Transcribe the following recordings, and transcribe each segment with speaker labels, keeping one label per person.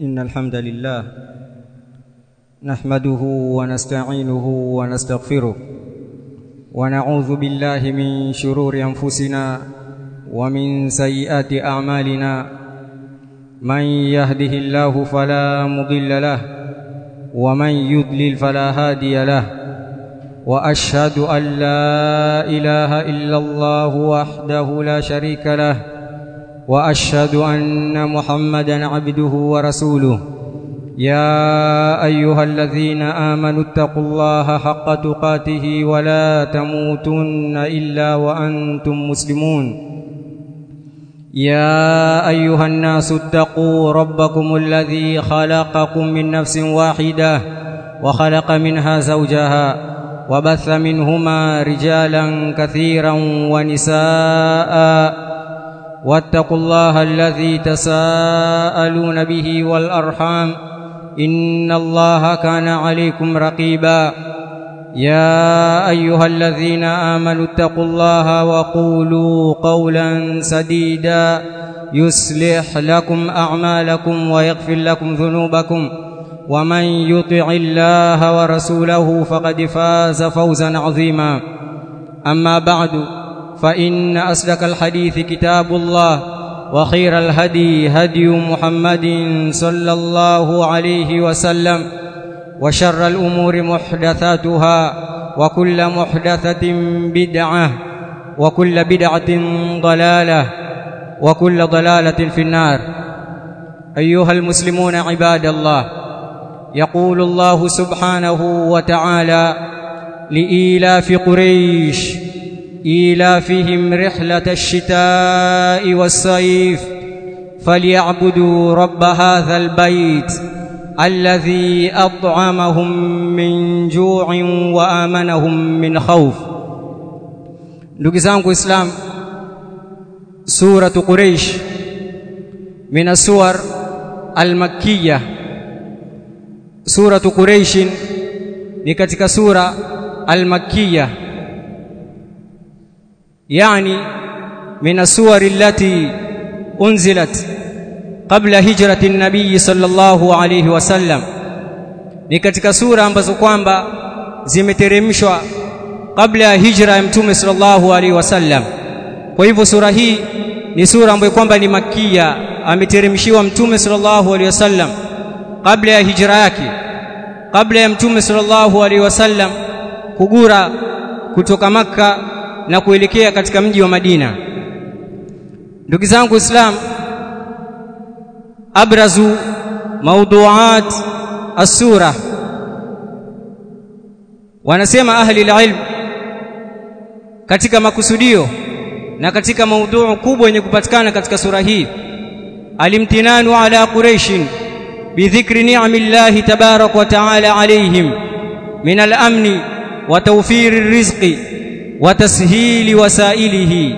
Speaker 1: إن الحمد لله نحمده ونستعينه ونستغفره ونعوذ بالله من شرور أنفسنا ومن سيئات أعمالنا من يهده الله فلا مضل له ومن يضلل فلا هادي له وأشهد أن لا إله إلا الله وحده لا شريك له واشهد ان محمدا عبده ورسوله يا ايها الذين امنوا اتقوا الله حق تقاته ولا تموتن الا وانتم مسلمون يا ايها الناس اتقوا ربكم الذي خلقكم من نفس واحده وخلق منها زوجها وبث منهما رجالا كثيرا ونساء واتقوا الله الذي تساءلون به والارحام ان الله كان عليكم رقيبا يا ايها الذين امنوا اتقوا الله وقولوا قولا سديدا يصلح لكم اعمالكم ويغفر لكم ذنوبكم ومن يطع الله ورسوله فقد فاز فوزا عظيما اما بعد فإن أصدق الحديث كتاب الله وخير الهدي هدي محمد صلى الله عليه وسلم وشر الأمور محدثاتها وكل محدثة بدعة وكل بدعة ضلالة وكل ضلالة في النار أيها المسلمون عباد الله يقول الله سبحانه وتعالى لإيلاف قريش إيلافهم رحلة الشتاء والصيف فليعبدوا رب هذا البيت الذي أطعمهم من جوع وآمنهم من خوف ndugu zangu islam suratu quraish min aswar almakkiyah suratu quraish ni katika sura almakkiyah يعني من السور التي أنزلت قبل هجرة النبي صلى الله عليه وسلم ni katika sura ambazo kwamba zimeteremshwa kabla ya hijra ya mtume sallallahu alaihi wasallam kwa hivyo sura hii ni sura ambayo kwamba ni makia ameteremshiwa mtume sallallahu alaihi wasallam kabla ya hijra yake kabla ya mtume sallallahu alaihi wasallam kugura kutoka makka na kuelekea katika mji wa Madina. Ndugu zangu Islam, abrazu mawduat as-sura, wanasema ahli ilm katika makusudio na katika maudhuu kubwa yenye kupatikana katika sura hii, alimtinanu ala quraishin bidhikri ni'amillahi tabarak wa ta'ala alayhim min al-amni wa tawfiri rizqi watashili wasailihi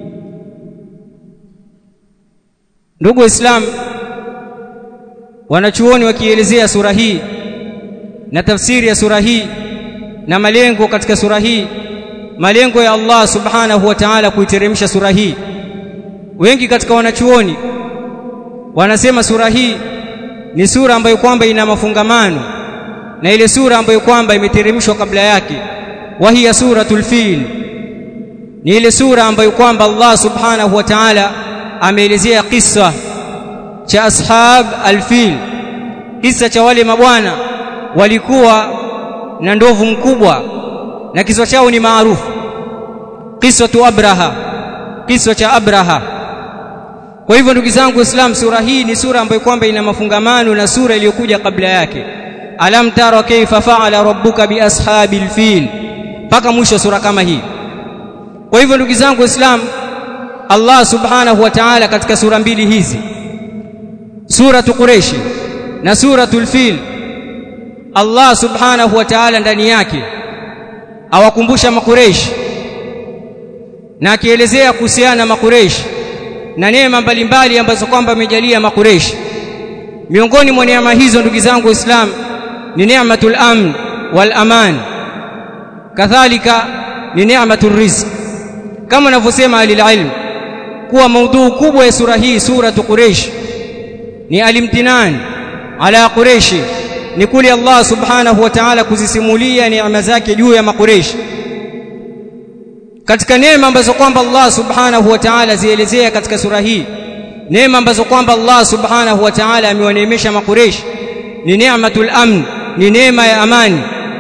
Speaker 1: ndugu waislamu wanachuoni wakielezea sura hii na tafsiri ya sura hii na malengo katika sura hii malengo ya Allah subhanahu wa ta'ala kuiteremsha sura hii wengi katika wanachuoni wanasema sura hii ni sura ambayo kwamba ina mafungamano na ile sura ambayo kwamba imeteremshwa kabla yake وهي سورة الفيل ni ile sura ambayo kwamba Allah subhanahu wa ta'ala ameelezea kisa cha ashab alfil kisa cha wale mabwana walikuwa na ndovu mkubwa na kisa chao ni maarufu kisa tu abraha kisa cha abraha kwa hivyo ndugu zangu islam sura hii ni sura ambayo kwamba ina mafungamano na sura iliyokuja kabla yake alam tara kaifa fa'ala rabbuka bi ashabil fil mpaka mwisho sura kama hii kwa hivyo ndugu zangu waislamu Allah subhanahu wa ta'ala katika sura mbili hizi suratu quraish na suratul fil Allah subhanahu wa ta'ala ndani yake awakumbusha makureish na akielezea kuhusiana na makureish na neema mbalimbali ambazo kwamba amejalia makureish miongoni mwa neema hizo ndugu zangu waislamu ni neematul amn wal aman kadhalika ni neematul rizq kama anavyosema alililm kuwa maudhuu kubwa ya sura hii suratu quraish ni alimtinan ala quraishi ni kule Allah subhanahu wa ta'ala kuzisimulia neema zake juu ya makureishi katika neema ambazo kwamba Allah subhanahu wa ta'ala zielezea katika sura hii neema ambazo kwamba Allah subhanahu wa ta'ala amewaneemesha makureishi ni neematul amn ni neema ya amani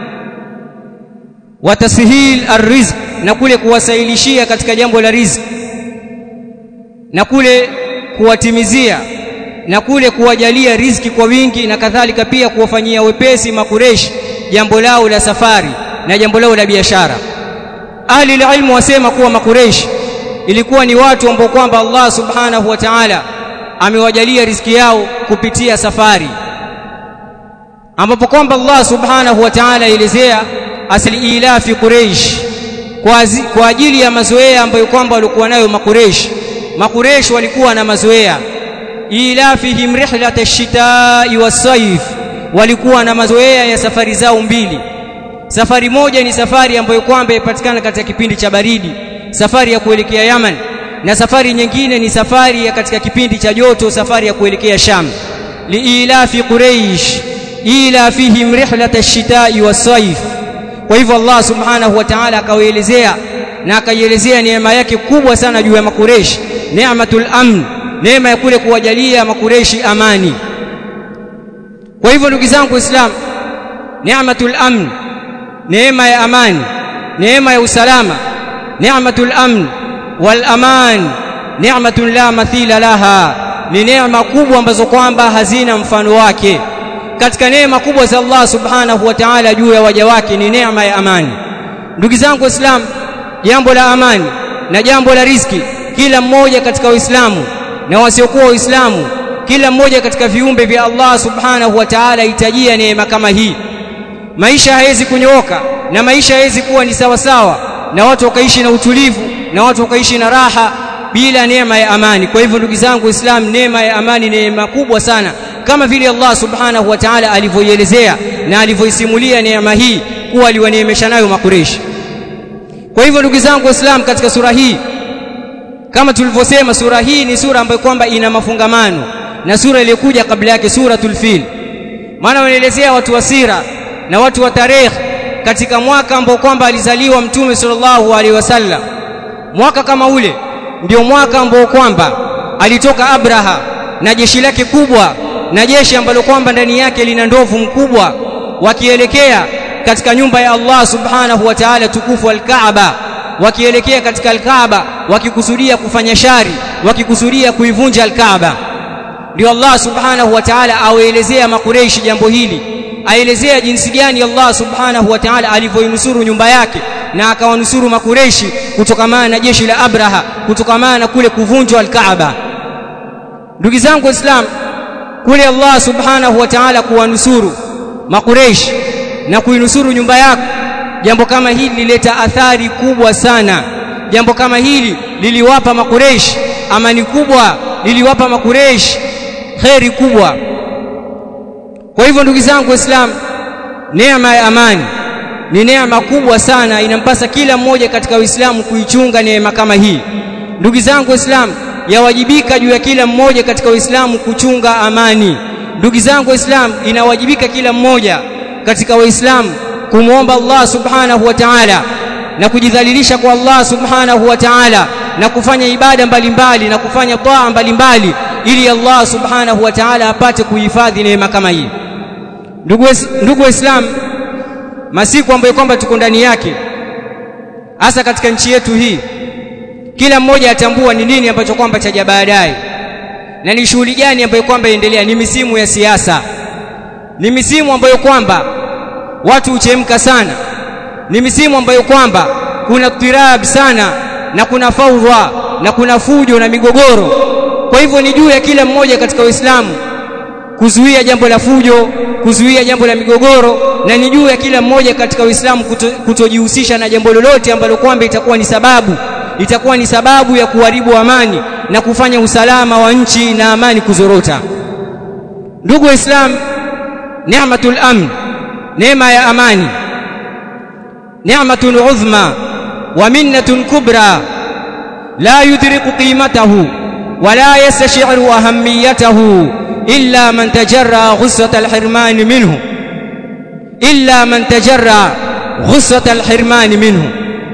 Speaker 1: wa tashil arrizq na kule kuwasailishia katika jambo la riziki na kule kuwatimizia na kule kuwajalia riziki kwa wingi na kadhalika pia kuwafanyia wepesi makureshi jambo lao la safari na jambo lao la biashara ahli ilmu wasema kuwa makureshi ilikuwa ni watu ambao kwamba Allah subhanahu wa ta'ala amewajalia riziki yao kupitia safari ambapo kwamba Allah subhanahu wa ta'ala elezea asli ilafi quraish kwa, kwa ajili ya mazoea ambayo kwamba walikuwa nayo makureshi makureshi walikuwa na mazoea ilafihim rihlat ash-shita'i was-sayf walikuwa na mazoea ya safari zao mbili safari moja ni safari ambayo kwamba ipatikana katika kipindi cha baridi safari ya kuelekea Yaman na safari nyingine ni safari ya katika kipindi cha joto safari ya kuelekea Sham liilafi quraish ilafihim rihlat ash-shita'i was-sayf kwa hivyo Allah subhanahu wa ta'ala akawaelezea na akaielezea neema yake kubwa sana juu ya makureshi neematul amn neema ya kule kuwajalia makureshi amani kwa hivyo ndugu zangu waislamu neematul amn neema ya amani neema ya usalama neematul amn wal aman neematun la mathila laha ni neema kubwa ambazo kwamba hazina mfano wake katika neema kubwa za Allah subhanahu wa ta'ala juu ya waja wake ni neema ya amani ndugu zangu waislamu jambo la amani na jambo la riziki kila mmoja katika waislamu na wasiokuwa waislamu kila mmoja katika viumbe vya Allah subhanahu wa ta'ala hitajia neema kama hii maisha hawezi kunyooka na maisha hawezi kuwa ni sawa sawa na watu wakaishi na utulivu na watu wakaishi na raha bila neema ya amani kwa hivyo ndugu zangu waislamu neema ya amani ni neema kubwa sana kama vile Allah subhanahu wa ta'ala alivyoielezea na alivyoisimulia neema hii kuwa aliwaneemesha nayo makureshi kwa hivyo ndugu zangu waislamu katika sura hii kama tulivyosema sura hii ni sura ambayo kwamba ina mafungamano na sura iliyokuja kabla yake suratul fil maana wanaelezea watu wa sira na watu wa tarehe katika mwaka ambao kwamba alizaliwa mtume sallallahu alaihi wasallam mwaka kama ule ndio mwaka ambao kwamba alitoka Abraha na jeshi lake kubwa na jeshi ambalo kwamba ndani yake lina ndovu mkubwa wakielekea katika nyumba ya Allah subhanahu wa ta'ala tukufu al-Kaaba wakielekea katika al-Kaaba wakikusudia kufanya shari wakikusudia kuivunja al-Kaaba ndio Allah subhanahu wa ta'ala awaelezea makureishi jambo hili aelezea jinsi gani Allah subhanahu wa ta'ala alivyoinusuru nyumba yake na akawanusuru makureishi kutokamana na jeshi la Abraha kutokamana na kule kuvunjwa al-Kaaba ndugu zangu waislamu kule Allah subhanahu wa ta'ala kuwanusuru makureishi na kuinusuru nyumba yako jambo kama hili lileta athari kubwa sana jambo kama hili liliwapa makureishi amani kubwa liliwapa makureishi kheri kubwa kwa hivyo ndugu zangu waislamu neema ya amani ni neema kubwa sana inampasa kila mmoja katika uislamu kuichunga neema kama hii ndugu zangu waislamu yawajibika juu ya kila mmoja katika uislamu kuchunga amani ndugu zangu waislamu inawajibika kila mmoja katika waislamu kumwomba Allah subhanahu wa ta'ala na kujidhalilisha kwa Allah subhanahu wa ta'ala na kufanya ibada mbalimbali na kufanya taa mbalimbali ili Allah subhanahu wa ta'ala apate kuhifadhi neema kama hii ndugu ndugu waislamu masiku ambayo kwamba tuko ndani yake hasa katika nchi yetu hii kila mmoja atambua ni nini ambacho kwamba chaja baadaye na ni shughuli gani ambayo kwamba endelea ni misimu ya siasa ni misimu ambayo kwamba watu huchemka sana ni misimu ambayo kwamba kuna tirab sana na kuna faudha na kuna fujo na migogoro kwa hivyo ni juu ya kila mmoja katika Uislamu kuzuia jambo la fujo kuzuia jambo la migogoro na ni juu ya kila mmoja katika Uislamu kuto, kutojihusisha na jambo lolote ambalo kwamba itakuwa ni sababu itakuwa ni sababu ya kuharibu amani na kufanya usalama wa nchi na amani kuzorota ndugu waislamu ni'matul amn neema ya amani ni'matun uzma wa minnatun kubra la yudriku qimatahu wala yastashiru ahamiyatahu illa man tajarra ghusrat alhirman minhu illa man tajarra ghusrat alhirman minhu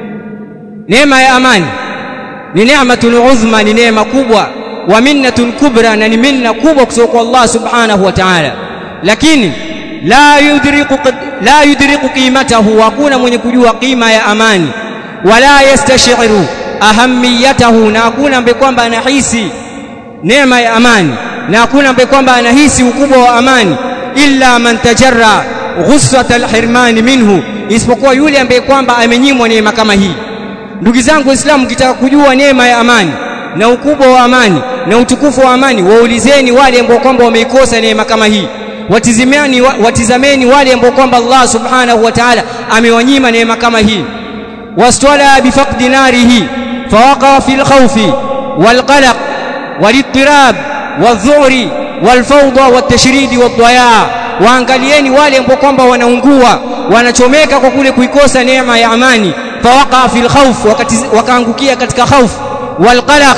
Speaker 1: neema ya amani ni neematun uzma ni neema kubwa wa minnatun kubra na ni minna kubwa kutoka kwa Allah subhanahu wa ta'ala lakini la yudriku la yudriku qimatahu hakuna mwenye kujua qima ya amani wala yastashiru ahamiyatahu na hakuna ambaye kwamba anahisi neema ya amani na hakuna ambaye kwamba anahisi ukubwa wa amani illa man tajarra ghussat alhirman minhu isipokuwa yule ambaye kwamba amenyimwa neema kama hii ndugu zangu waislamu kitaka kujua neema ya amani na ukubwa wa amani na utukufu wa amani waulizeni wale ambao kwamba wameikosa neema kama hii watizameni watizameni wale ambao kwamba Allah subhanahu wa ta'ala amewanyima neema kama hii wastwala bifaqdi narihi fawaqa fil khawfi wal qalaq wal ittirab wadh-dhu'ri wal fawda wat tashridi wad daya waangalieni wale ambao kwamba wanaungua wanachomeka kwa kule kuikosa neema ya amani fawaqa fil khawf wakaangukia katika khawf wal qalaq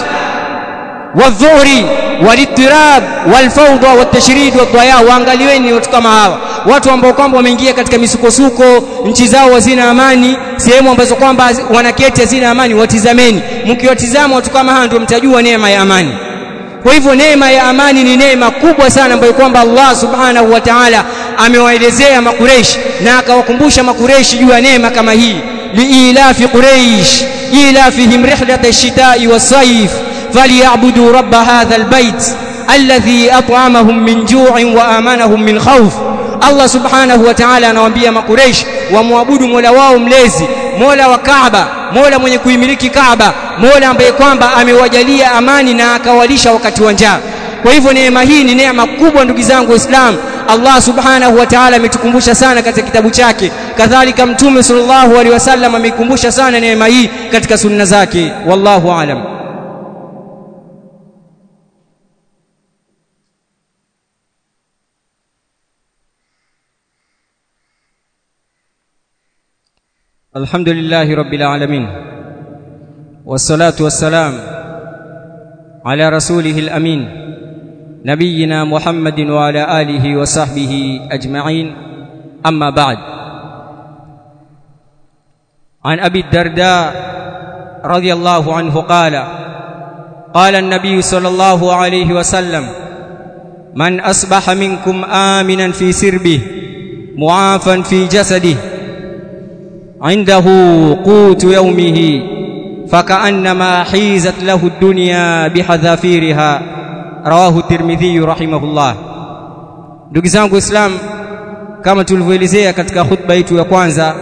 Speaker 1: wadh-dhu'ri walittirab walfawda watashdid wadhaya waangaliweni watu kama hawa watu ambao kwamba wameingia katika misukosuko nchi zao hazina amani sehemu ambazo kwamba wanaketi hazina amani watizameni mkiwatizama watu kama hawa ndio mtajua neema ya amani kwa hivyo neema ya amani ni neema kubwa sana ambayo kwamba Allah subhanahu wa ta'ala amewaelezea makureish na akawakumbusha makureishi juu ya neema kama hii liilafi quraish ilafihim rihlat ash-shita'i was-sayf فليعبدوا رب هذا البيت الذي أطعمهم من جوع وآمنهم من خوف Allah subhanahu wa ta'ala anawaambia makureish wamwabudu mola wao mlezi mola wa Kaaba mola mwenye kuimiliki Kaaba mola ambaye kwamba amewajalia amani na akawalisha wakati wa njaa kwa hivyo neema hii ni neema kubwa ndugu zangu waislamu Allah subhanahu wa ta'ala ametukumbusha sana katika kitabu chake kadhalika mtume sallallahu alaihi wasallam ameikumbusha sana neema hii katika sunna zake wallahu aalam الحمد لله رب العالمين والصلاة والسلام على رسوله الأمين نبينا محمد وعلى آله وصحبه أجمعين أما بعد عن أبي الدرداء رضي الله عنه قال قال النبي صلى الله عليه وسلم من أصبح منكم آمنا في سربه معافا في جسده عنده قوت يومه فكأنما حيزت له الدنيا بحذافيرها رواه الترمذي رحمه الله ndugu zangu islam kama tulivyoelezea katika khutba yetu ya kwanza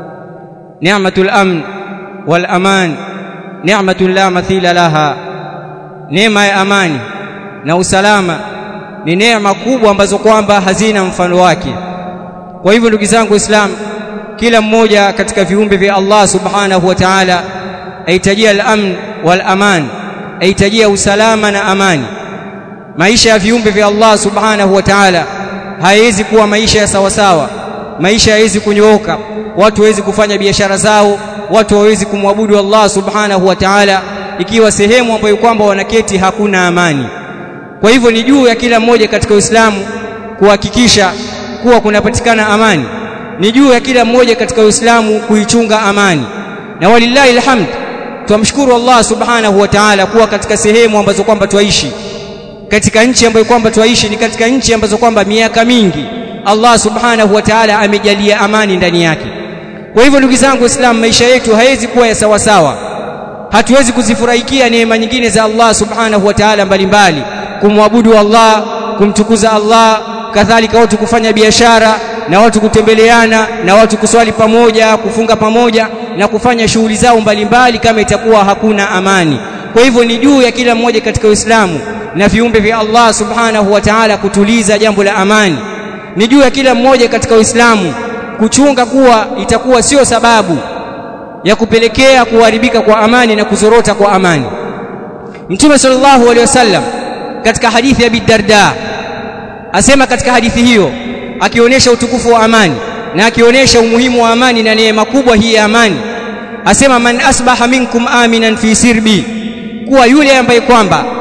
Speaker 1: ni'matul amn wal aman ni'matun la mathila laha neema ya amani na usalama ni neema kubwa ambazo kwamba hazina mfano wake kwa hivyo ndugu zangu islam kila mmoja katika viumbe vya Allah subhanahu wa ta'ala ahitajia al-amn wal aman ahitajia usalama na amani maisha ya viumbe vya Allah subhanahu wa ta'ala hayawezi kuwa maisha ya sawasawa maisha hayawezi kunyooka watu hawezi kufanya biashara zao watu hawezi kumwabudu Allah subhanahu wa ta'ala ikiwa sehemu ambayo kwamba wanaketi hakuna amani kwa hivyo ni juu ya kila mmoja katika Uislamu kuhakikisha kuwa kunapatikana amani ni juu ya kila mmoja katika Uislamu kuichunga amani na walillahi alhamd tumshukuru Allah subhanahu wa ta'ala kuwa katika sehemu ambazo kwamba twaishi katika nchi ambayo kwamba twaishi ni katika nchi ambazo kwamba miaka mingi Allah subhanahu wa ta'ala amejalia amani ndani yake kwa hivyo ndugu zangu waislamu maisha yetu haiwezi kuwa ya sawa sawa hatuwezi kuzifurahikia neema nyingine za Allah subhanahu wa ta'ala mbalimbali kumwabudu Allah kumtukuza Allah kadhalika watu kufanya biashara na watu kutembeleana na watu kuswali pamoja kufunga pamoja na kufanya shughuli zao mbalimbali kama itakuwa hakuna amani kwa hivyo ni juu ya kila mmoja katika Uislamu na viumbe vya Allah subhanahu wa ta'ala kutuliza jambo la amani ni juu ya kila mmoja katika Uislamu kuchunga kuwa itakuwa sio sababu ya kupelekea kuharibika kwa amani na kuzorota kwa amani Mtume sallallahu alaihi wasallam katika hadithi ya Bidarda asema katika hadithi hiyo akionyesha utukufu wa amani na akionyesha umuhimu wa amani na neema kubwa hii ya amani asema man asbaha minkum aminan fi sirbi kuwa yule ambaye kwamba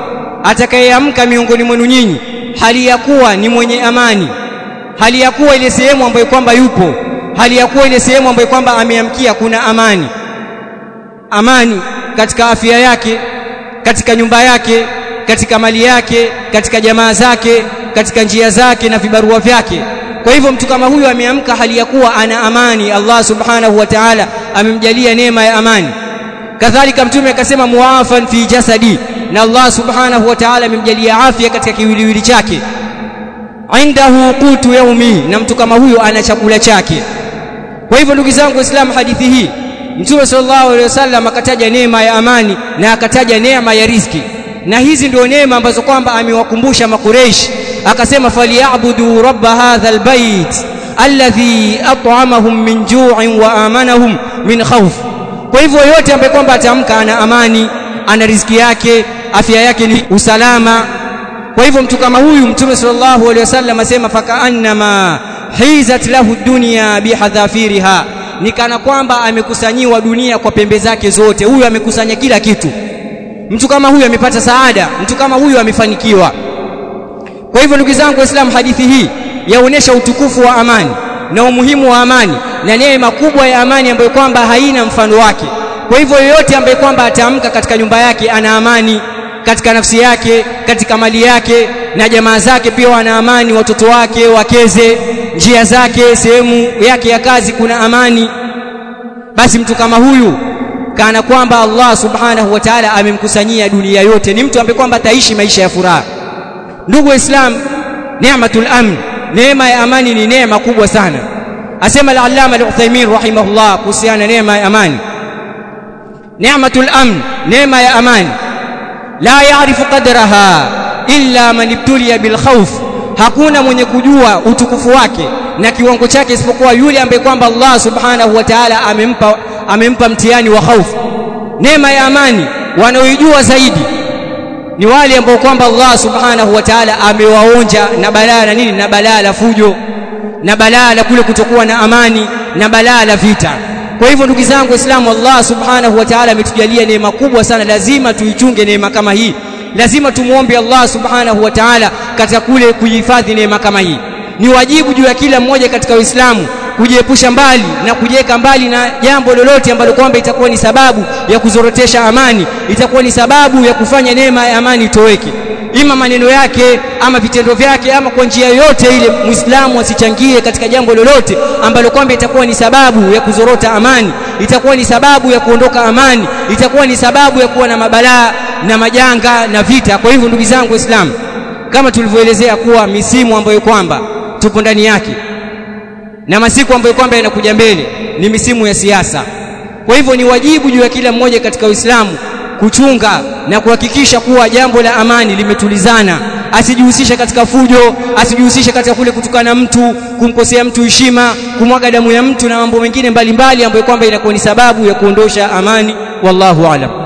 Speaker 1: atakayeamka miongoni mwenu nyinyi hali ya kuwa ni mwenye amani hali ya kuwa ile sehemu ambayo kwamba yupo hali ya kuwa ile sehemu ambayo kwamba ameamkia kuna amani amani katika afya yake katika nyumba yake katika mali yake katika jamaa zake katika njia zake na vibarua vyake kwa hivyo mtu kama huyu ameamka hali ya kuwa ana amani Allah subhanahu wa ta'ala amemjalia neema ya amani kadhalika mtume akasema muafan fi jasadi na Allah subhanahu wa ta'ala amemjalia afya katika kiwiliwili chake indahu qutu yaumi na mtu kama huyo ana chakula chake kwa hivyo ndugu zangu waislamu hadithi hii mtume sallallahu alaihi wasallam akataja neema ya amani na akataja neema ya riziki na hizi ndio neema ambazo kwamba amewakumbusha makureishi akasema falyabudu rabba hadha albayt alladhi at'amahum min ju'in wa amanahum min khawf kwa hivyo yote ambaye kwamba atamka ana amani ana riziki yake afya yake ni usalama kwa hivyo mtu kama huyu mtume sallallahu alaihi wasallam asema fakaannama hizat lahu dunya bihadhafiriha ni kana kwamba amekusanyiwa dunia kwa pembe zake zote huyu amekusanya kila kitu mtu kama huyu amepata saada mtu kama huyu amefanikiwa kwa hivyo ndugu zangu waislamu hadithi hii yaonesha utukufu wa amani na umuhimu wa amani na neema kubwa ya amani ambayo kwamba haina mfano wake kwa hivyo yoyote ambaye kwamba ataamka katika nyumba yake ana amani katika nafsi yake katika mali yake na jamaa zake pia wana amani watoto wake wakeze njia zake sehemu yake ya kazi kuna amani basi mtu kama huyu kana kwamba Allah subhanahu wa ta'ala amemkusanyia dunia yote ni mtu ambaye kwamba ataishi maisha ya furaha ndugu waislam neematul amn neema ya amani ni neema kubwa sana asema al-allama al-Uthaymeen rahimahullah kuhusiana neema ya amani neematul amn neema ya amani la yaarifu qadraha illa man ibtuliya bil khawf hakuna mwenye kujua utukufu wake na kiwango chake isipokuwa yule ambaye kwamba Allah subhanahu wa ta'ala amempa amempa mtihani wa hofu neema ya amani wanaoijua zaidi ni wale ambao kwamba Allah subhanahu wa ta'ala amewaonja na balaa na nini na balaa la fujo na balaa la kule kutokuwa na amani na balaa la vita kwa hivyo ndugu zangu waislamu Allah subhanahu wa ta'ala ametujalia neema kubwa sana lazima tuichunge neema kama hii lazima tumuombe Allah subhanahu wa ta'ala katika kule kuhifadhi neema kama hii ni wajibu juu ya kila mmoja katika Uislamu kujiepusha mbali na kujiweka mbali na jambo lolote ambalo kwamba itakuwa ni sababu ya kuzorotesha amani itakuwa ni sababu ya kufanya neema ya amani itoweke ima maneno yake ama vitendo vyake ama kwa njia yoyote ile muislamu asichangie katika jambo lolote ambalo kwamba itakuwa ni sababu ya kuzorota amani itakuwa ni sababu ya kuondoka amani itakuwa ni sababu ya kuwa na mabalaa na majanga na vita kwa hivyo ndugu zangu waislamu kama tulivyoelezea kuwa misimu ambayo kwamba tupo ndani yake na masiku ambayo kwamba yanakuja mbele ni misimu ya siasa kwa hivyo ni wajibu juu ya kila mmoja katika Uislamu kuchunga na kuhakikisha kuwa jambo la amani limetulizana asijihusishe katika fujo asijihusishe katika kule kutukana mtu kumkosea mtu heshima kumwaga damu ya mtu na mambo mengine mbalimbali ambayo kwamba inakuwa ni sababu ya kuondosha amani wallahu alam